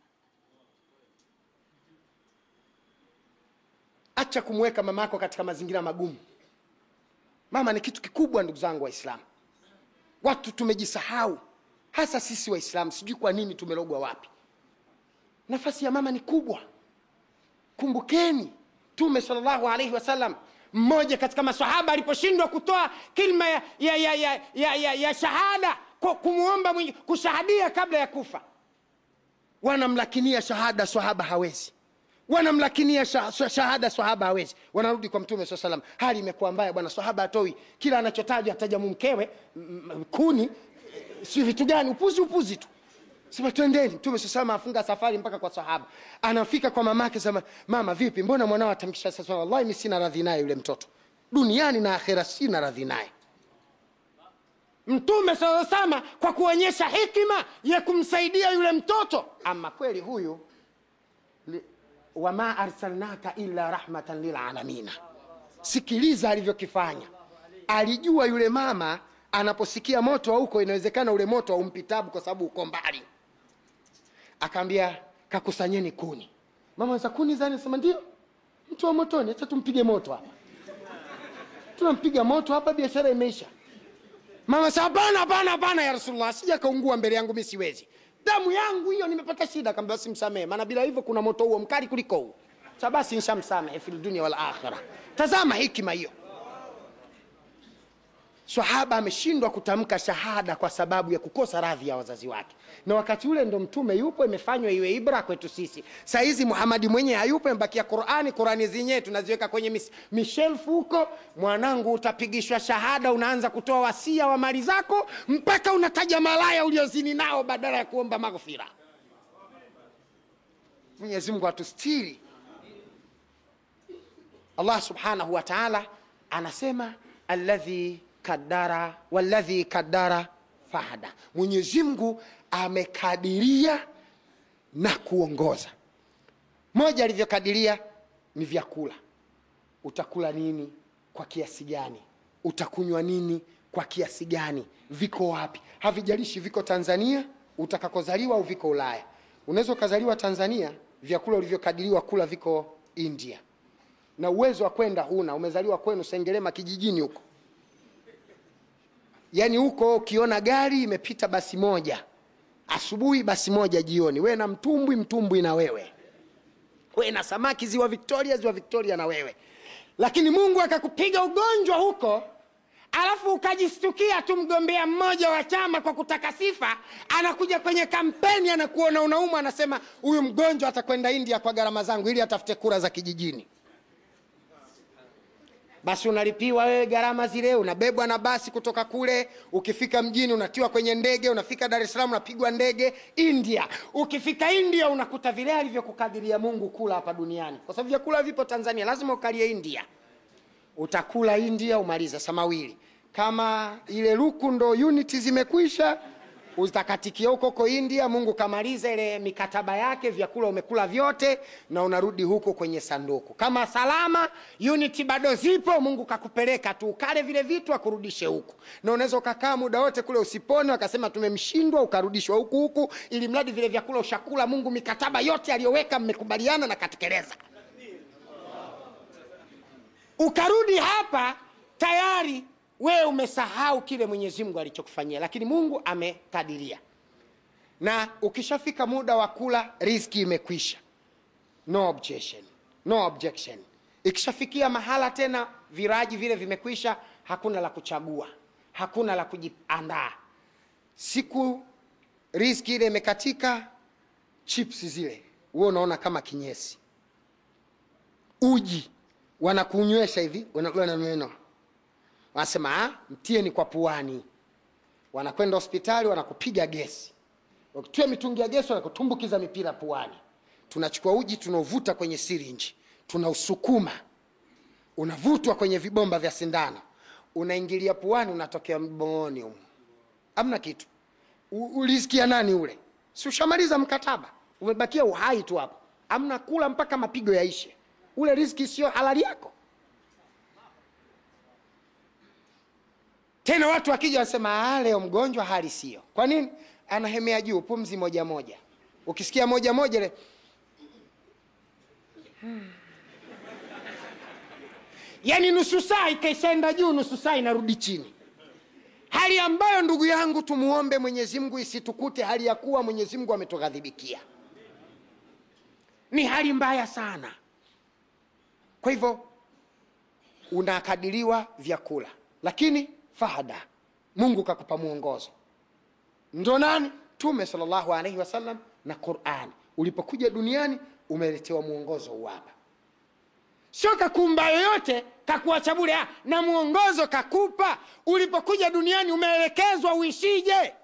acha kumweka mama yako katika mazingira magumu mama ni kitu kikubwa ndugu zangu waislamu watu tumejisahau hasa sisi waislamu sijui kwa nini tumelogwa wapi nafasi ya mama ni kubwa kumbukeni tume salllahu alaihi wasallam mmoja katika masahaba aliposhindwa kutoa kilma ya, ya, ya, ya, ya, ya, ya shahada kwa kumwomba mwingi kushahadia kabla ya kufa wanamlakinia shahada sahaba hawezi wanamlakinia sha- shahada sahaba hawezi wanarudi kwa mtume saa salam hali imekuwa mbaya bwana sahaba atoi kila anachotaja ataja mumkewe m- m- kuni si vitu gani upuzi upuzi tu sema twendeni mtume saa salam afunga safari mpaka kwa sahaba anafika kwa mamake sema mama vipi mbona mwanao atamkisha sasa wallahi mi sina radhi naye yule mtoto duniani na akhera sina radhi naye mtume saa salama kwa kuonyesha hikima ya kumsaidia yule mtoto ama kweli huyu li- wama arsalnaka illa rahmatan lilalamina sikiliza alivyokifanya alijua yule mama anaposikia moto wa huko inawezekana ule moto aumpitabu kwa sababu uko mbali akaambia kakusanyeni kuni mama za kuni zani sema ndio mtu wa motoni acha tumpige moto hapa tunampiga moto hapa biashara imeisha mama sa hapana hapana hapana ya rasulullah sija kaungua mbele yangu mi siwezi damu yangu hiyo nimepata shida kamba basi msamehe maana bila hivyo kuna moto huo mkali kuliko huu sa basi nshamsamehe fi dunia wal akhira tazama hikima hiyo sahaba ameshindwa kutamka shahada kwa sababu ya kukosa radhi ya wazazi wake na wakati ule ndo mtume yupo imefanywa iwe ibra kwetu sisi sahizi muhamadi mwenyewe hayupo imebakia qurani qurani zenyewe tunaziweka kwenye mis, mishelfu huko mwanangu utapigishwa shahada unaanza kutoa wasia wa mali zako mpaka unataja malaya uliozini nao badala ya kuomba maghfira mwenyezi mungu atustiri allah subhanahu wa taala anasema alladhi kadara walladhi kadara fahada mwenyezi mungu amekadiria na kuongoza moja alivyokadiria ni vyakula utakula nini kwa kiasi gani utakunywa nini kwa kiasi gani viko wapi havijalishi viko tanzania utakakozaliwa au viko ulaya unaweza ukazaliwa tanzania vyakula ulivyokadiriwa kula viko india na uwezo wa kwenda huna umezaliwa kwenu sengerema kijijini huko yaani huko ukiona gari imepita basi moja asubuhi basi moja jioni we na mtumbwi mtumbwi na wewe we na samaki ziwa victoria ziwa victoria na wewe lakini mungu akakupiga ugonjwa huko alafu ukajistukia tu mgombea mmoja wa chama kwa kutaka sifa anakuja kwenye kampeni anakuona unaumwa anasema huyu mgonjwa atakwenda india kwa gharama zangu ili atafute kura za kijijini basi unalipiwa wewe gharama zile unabebwa na basi kutoka kule ukifika mjini unatiwa kwenye ndege unafika dar es salaam unapigwa ndege india ukifika india unakuta vile alivyokukadiria mungu kula hapa duniani kwa sababu vyakula vipo tanzania lazima ukalie india utakula india umalize samawili kama ile luku ndo uniti zimekwisha utakatikia huko huko india mungu kamaliza ile mikataba yake vyakula umekula vyote na unarudi huko kwenye sanduku kama salama uniti bado zipo mungu kakupeleka tu ukale vile vitu akurudishe huku na unaweza ukakaa muda wote kule usipone wakasema tumemshindwa ukarudishwa huku huku ili mradi vile vyakula ushakula mungu mikataba yote aliyoweka mmekubaliana na katekeleza ukarudi hapa tayari wewe umesahau kile mwenyezi mungu alichokufanyia lakini mungu amekadiria na ukishafika muda wa kula riski imekwisha no objection no objection ikishafikia mahala tena viraji vile vimekwisha hakuna la kuchagua hakuna la kujiandaa siku riski ile imekatika chips zile huo unaona kama kinyesi uji wanakunywesha hivi wanagana neno wanasema "Ah, mtieni kwa puani wanakwenda hospitali wanakupiga gesi wakitia mitungi ya gesi wanakutumbukiza mipira puani tunachukua uji tunauvuta kwenye sirinji tunausukuma unavutwa kwenye vibomba vya sindano unaingilia puani unatokea mbooni humu amna kitu U- ulisikia nani ule si ushamaliza mkataba umebakia uhai tu hapo amna kula mpaka mapigo yaishe ule riski sio halali yako tena watu wakija wanasema "Ah, leo mgonjwa hali sio kwa nini anahemea juu pumzi moja moja ukisikia moja moja ile yaani nusu saa ikaishaenda juu nusu saa inarudi chini hali ambayo ndugu yangu tumuombe mwenyezi mungu isitukute hali ya kuwa mwenyezi mungu ametughadhibikia ni hali mbaya sana kwa hivyo unakadiriwa vyakula lakini fahada mungu kakupa mwongozo ndo nani tume salllahu alaihi wasallam na qurani ulipokuja duniani umeletewa mwongozo huu hapa sio kakumba yoyote kakuacha bure ah, na mwongozo kakupa ulipokuja duniani umeelekezwa uishije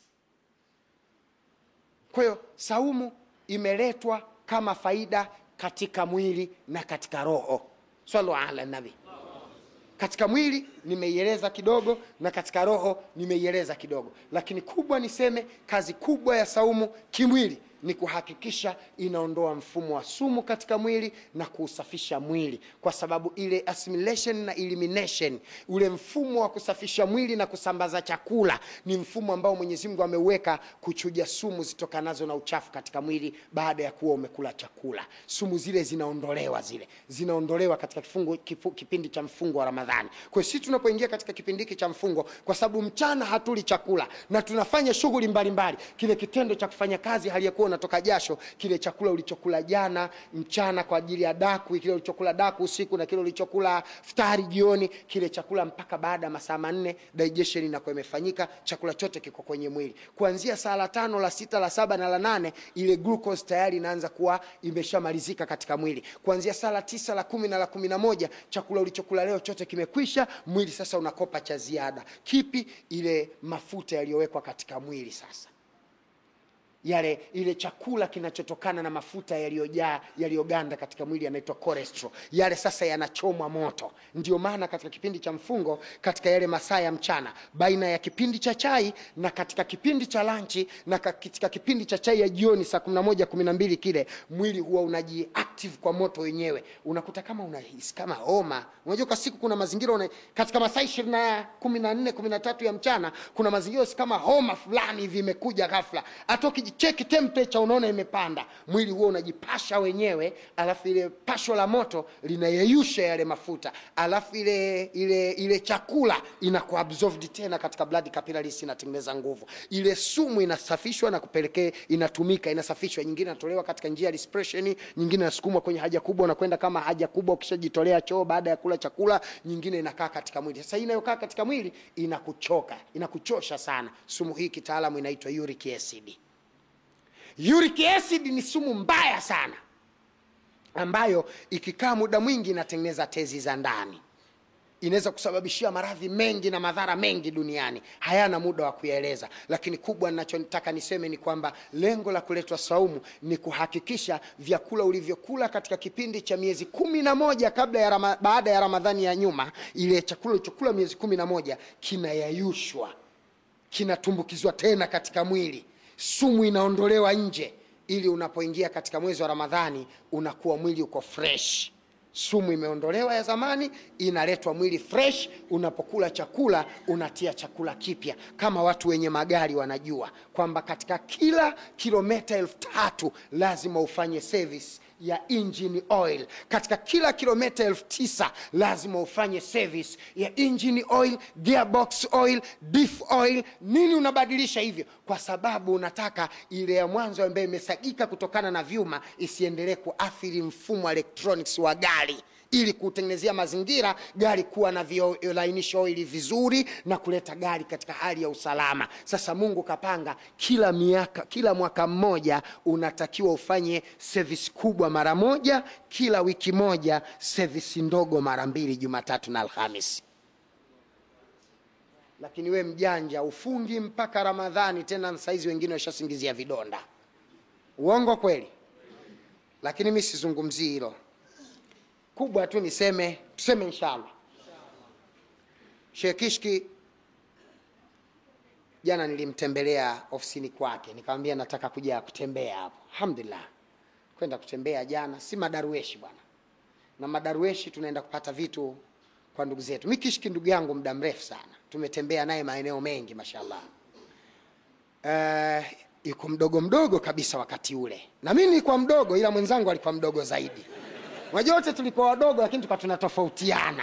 kwa hiyo saumu imeletwa kama faida katika mwili na katika roho salu ala nabi katika mwili nimeieleza kidogo na katika roho nimeieleza kidogo lakini kubwa niseme kazi kubwa ya saumu kimwili ni kuhakikisha inaondoa mfumo wa sumu katika mwili na kuusafisha mwili kwa sababu ile assimilation na elimination ule mfumo wa kusafisha mwili na kusambaza chakula ni mfumo ambao mwenyezi mungu ameuweka kuchuja sumu zitokanazo na uchafu katika mwili baada ya kuwa umekula chakula sumu zile zinaondolewa zile zinaondolewa katika kifungu, kifu, kipindi cha mfungo wa ramadhani kwa hiyo sisi tunapoingia katika kipindi hiki cha mfungo kwa sababu mchana hatuli chakula na tunafanya shughuli mbalimbali kile kitendo cha kufanya kazi hali ya kuwa unatoka jasho kile chakula ulichokula jana mchana kwa ajili ya daku kile ulichokula daku usiku na kile ulichokula futari jioni kile chakula mpaka baada ya masaa manne digestion inakuwa imefanyika chakula chote kiko kwenye mwili kuanzia saa la tano la sita la saba na la nane ile glucose tayari inaanza kuwa imeshamalizika katika mwili kuanzia saa la tisa la kumi na la kumi na moja chakula ulichokula leo chote kimekwisha mwili sasa unakopa cha ziada kipi ile mafuta yaliyowekwa katika mwili sasa yale ile chakula kinachotokana na mafuta yaliyojaa yaliyoganda katika mwili yanaitwa cholesterol yale sasa yanachomwa moto ndio maana katika kipindi cha mfungo katika yale masaa ya mchana baina ya kipindi cha chai na katika kipindi cha lanchi na katika kipindi cha chai ya jioni saa 11 12 kile mwili huwa unajiactive kwa moto wenyewe unakuta kama unahisi kama homa unajua kwa siku kuna mazingira una, katika masaa 20 14 13 ya mchana kuna mazingira si kama homa fulani hivi imekuja ghafla hata ukicheki temperature unaona imepanda mwili huo unajipasha wenyewe alafu ile pasho la moto linayeyusha yale mafuta alafu ile ile ile chakula inakuwa absorbed tena katika blood capillaries inatengeneza nguvu ile sumu inasafishwa na kupelekea inatumika inasafishwa nyingine inatolewa katika njia ya respiration nyingine inasukumwa kwenye haja kubwa na kwenda kama haja kubwa ukishajitolea choo baada ya kula chakula nyingine inakaa katika mwili sasa hii inayokaa katika mwili inakuchoka inakuchosha sana sumu hii kitaalamu inaitwa uric acid uric acid ni sumu mbaya sana ambayo ikikaa muda mwingi inatengeneza tezi za ndani inaweza kusababishia maradhi mengi na madhara mengi duniani hayana muda wa kuyaeleza lakini kubwa ninachotaka niseme ni kwamba lengo la kuletwa saumu ni kuhakikisha vyakula ulivyokula katika kipindi cha miezi kumi na moja kabla ya rama, baada ya ramadhani ya nyuma ile chakula ulichokula miezi kumi na moja kinayayushwa kinatumbukizwa tena katika mwili sumu inaondolewa nje ili unapoingia katika mwezi wa ramadhani unakuwa mwili uko fresh sumu imeondolewa ya zamani inaletwa mwili fresh unapokula chakula unatia chakula kipya kama watu wenye magari wanajua kwamba katika kila kilometa elfu tatu lazima ufanye service ya engine oil katika kila kilometa elfu tisa lazima ufanye service ya engine oil gearbox oil diff oil nini unabadilisha hivyo kwa sababu unataka ile ya mwanzo ambayo imesagika kutokana na vyuma isiendelee kuathiri mfumo wa electronics wa gari ili kutengenezea mazingira gari kuwa na violainisha oili vizuri na kuleta gari katika hali ya usalama sasa mungu kapanga kila miaka kila mwaka mmoja unatakiwa ufanye sevisi kubwa mara moja kila wiki moja sevisi ndogo mara mbili jumatatu na alhamisi lakini we mjanja ufungi mpaka ramadhani tena saizi wengine washasingizia vidonda uongo kweli lakini mi sizungumzii hilo kubwa tu niseme tuseme inshallah shekishki jana nilimtembelea ofisini kwake nikamwambia nataka kuja kutembea hapo alhamdulillah kwenda kutembea jana si madarueshi bwana na madarueshi tunaenda kupata vitu kwa ndugu zetu mi kishki ndugu yangu muda mrefu sana tumetembea naye maeneo mengi mashallah uh, yuko mdogo mdogo kabisa wakati ule na mi nilikuwa mdogo ila mwenzangu alikuwa mdogo zaidi unajua wote tulikuwa wadogo lakini tukawa tunatofautiana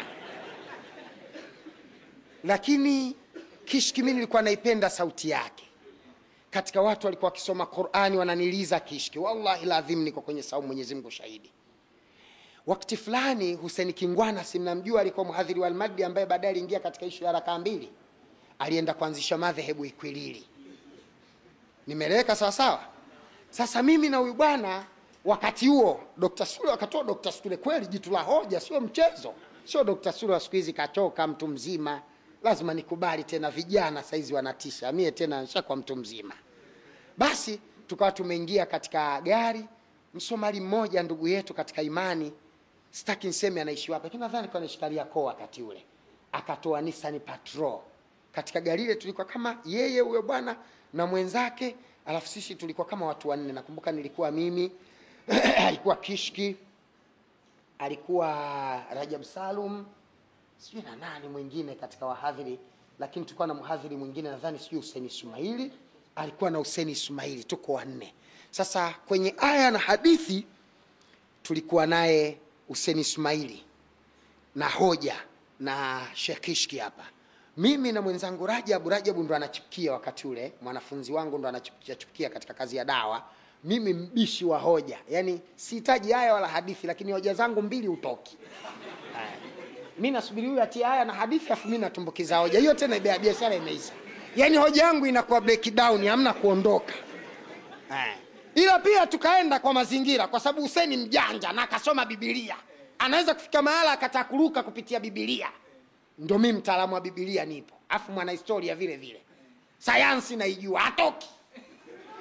lakini kishki mi nilikuwa naipenda sauti yake katika watu walikuwa wakisoma qurani wananiliza kishki wallahi ladhim niko kwenye saumu mwenyezi mungu shahidi wakati fulani huseni kingwana simnamjua alikuwa mhadhiri wa almadi ambaye baadaye aliingia katika ishu ya rakaa mbili alienda kuanzisha madhehebu ikwilili nimeleweka sawasawa sasa mimi na huyu bwana wakati huo dr sule wakatoa dr sule kweli jitu la hoja sio mchezo sio dr sule wa siku hizi kachoka mtu mzima lazima nikubali tena vijana saizi wanatisha mie tena nishakuwa mtu mzima basi tukawa tumeingia katika gari msomali mmoja ndugu yetu katika imani sitaki nseme anaishi wapi lakini nadhani kwa anaishi Kariakoo wakati ule akatoa Nissan Patrol katika gari ile tulikuwa kama yeye huyo bwana na mwenzake alafu sisi tulikuwa kama watu wanne nakumbuka nilikuwa mimi alikuwa kishki alikuwa rajab salum sijui na nani mwingine katika wahadhiri lakini tulikuwa na mhadhiri mwingine nadhani sijui huseni ismaili alikuwa na huseni ismaili tuko wanne sasa kwenye aya na hadithi tulikuwa naye huseni ismaili na hoja na shekishki hapa mimi na mwenzangu rajabu rajabu ndo anachipukia wakati ule mwanafunzi wangu ndo anachipukia katika kazi ya dawa mimi mbishi wa hoja yaani sihitaji haya wala hadithi lakini hoja zangu mbili utoki mi nasubiri huyu atie haya na hadithi afu mi natumbukiza hoja hiyo tena bia- biashara imeisha yaani hoja yangu inakuwa breakdown hamna kuondoka Aya. ila pia tukaenda kwa mazingira kwa sababu huseni mjanja na akasoma bibilia anaweza kufika mahala akataa kuruka kupitia bibilia ndo mi mtaalamu wa bibilia nipo afu mwanahistoria vile vile sayansi naijua hatoki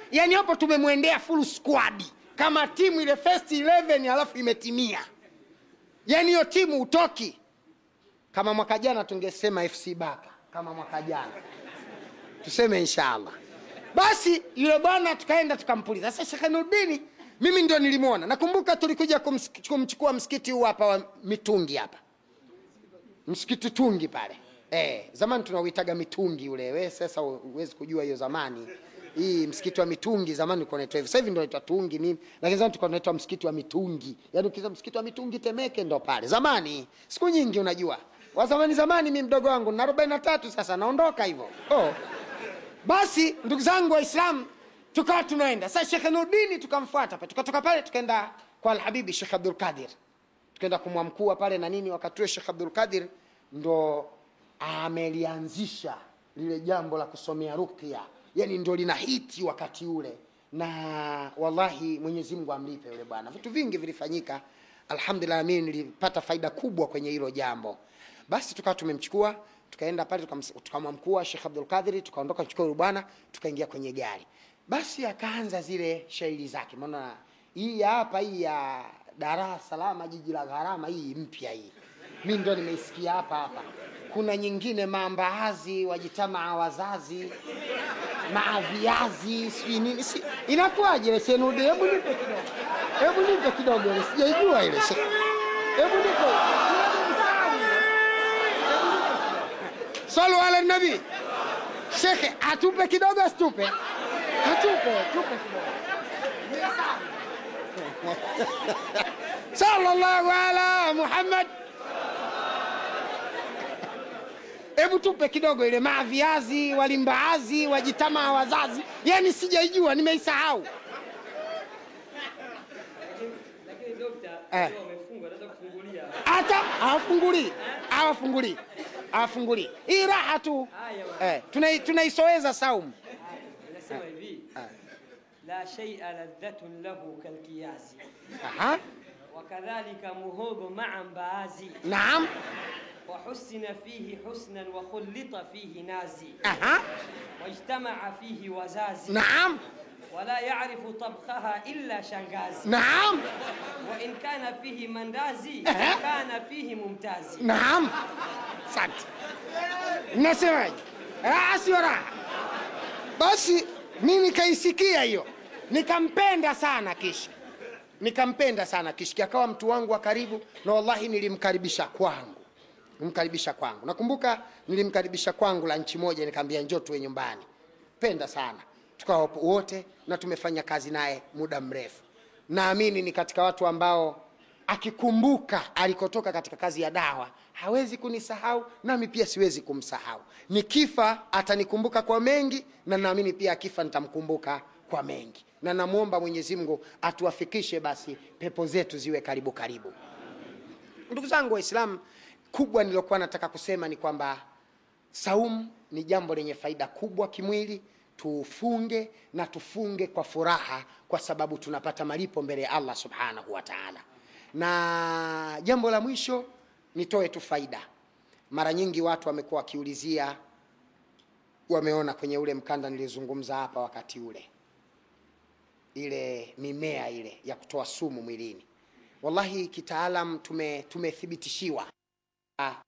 yani hapo tumemwendea full squad kama timu ile first 11 alafu imetimia yani hiyo timu utoki kama mwaka jana tungesema fc baka kama mwaka jana tuseme inshallah basi yule bwana tukaenda tukampuliza sasa shekhe nurdini mimi ndio nilimwona nakumbuka tulikuja kumsik- kumchukua msikiti huu hapa wa mitungi hapa msikiti tungi pale eh, zamani tunauitaga mitungi ule we sasa huwezi kujua hiyo zamani hii msikiti wa mitungi zamani ulikuwa unaitwa hivyo sasa hivi ndio unaitwa tungi nini lakini zamani tulikuwa tunaitwa msikiti wa mitungi yaani ukisema msikiti wa mitungi temeke ndo pale zamani siku nyingi unajua wa zamani zamani mi mdogo wangu na arobaini na tatu sasa naondoka hivyo oh. basi ndugu zangu waislamu tukawa tunaenda sasa shekhe nurdini tukamfuata pale tukatoka pale tukaenda kwa alhabibi shekh abdul qadir tukaenda kumwamkua pale na nini wakati huo shekh abdul qadir ndo amelianzisha lile jambo la kusomea rukya yani ndo lina hiti wakati ule na wallahi mwenyezi mungu amlipe yule bwana vitu vingi vilifanyika alhamdulillah mimi nilipata faida kubwa kwenye hilo jambo basi tukawa tumemchukua tukaenda pale tukams- tukamwamkua shekh abdul qadiri tukaondoka chukua yule bwana tukaingia kwenye gari basi akaanza zile shairi zake maana hii ya hapa hii ya Dar es Salaam jiji la gharama hii mpya hii mi ndo nimeisikia hapa hapa kuna nyingine maambaazi wajitamaa wazazi maa viazi sijui nini si, inakuwaje ile shenude hebu nipe kidogo hebu nipe kidogo ile sijaijua ile she- hebu nipe salu ala nabii shekhe atupe kidogo asitupe atupe tupe kidogo sallallahu ala muhammad hebu tupe kidogo ile maa viazi walimbaazi wajitama wazazi yani sijaijua nimeisahau lakini dokta Eh. kama wamefungwa naweza kufungulia hata hawafungulii hawafungulii hawafungulii hii raha tu haya eh, tunai- tunaisoeza saumu inasema hivi la shay'a ladhatun lahu kalkiyazi Aha. wakadhalika muhogo maa mbaazi naam وحسن فيه حسنا وخلط فيه نازي Aha. واجتمع فيه وزازي naam ولا يعرف طبخها إلا شنغازي naam وإن كان فيه مندازي أها. كان فيه ممتازي naam asante nasemaje raha sio raha basi mi nikaisikia hiyo nikampenda sana kishki nikampenda sana kishki akawa mtu wangu wa karibu na wallahi nilimkaribisha kwangu nilimkaribisha kwangu nakumbuka nilimkaribisha kwangu la nchi moja nikaambia njoo tuwe nyumbani penda sana tukawa wapo wote na tumefanya kazi naye muda mrefu naamini ni katika watu ambao akikumbuka alikotoka katika kazi ya dawa hawezi kunisahau nami pia siwezi kumsahau nikifa atanikumbuka kwa mengi na naamini pia akifa nitamkumbuka kwa mengi na namwomba mwenyezi mungu atuwafikishe basi pepo zetu ziwe karibu karibu ndugu zangu waislamu kubwa nilokuwa nataka kusema ni kwamba saumu ni jambo lenye faida kubwa kimwili tufunge na tufunge kwa furaha kwa sababu tunapata malipo mbele ya allah subhanahu wa taala na jambo la mwisho nitoe tu faida mara nyingi watu wamekuwa wakiulizia wameona kwenye ule mkanda nilizungumza hapa wakati ule ile mimea ile ya kutoa sumu mwilini wallahi kitaalam tume tumethibitishiwa Ah,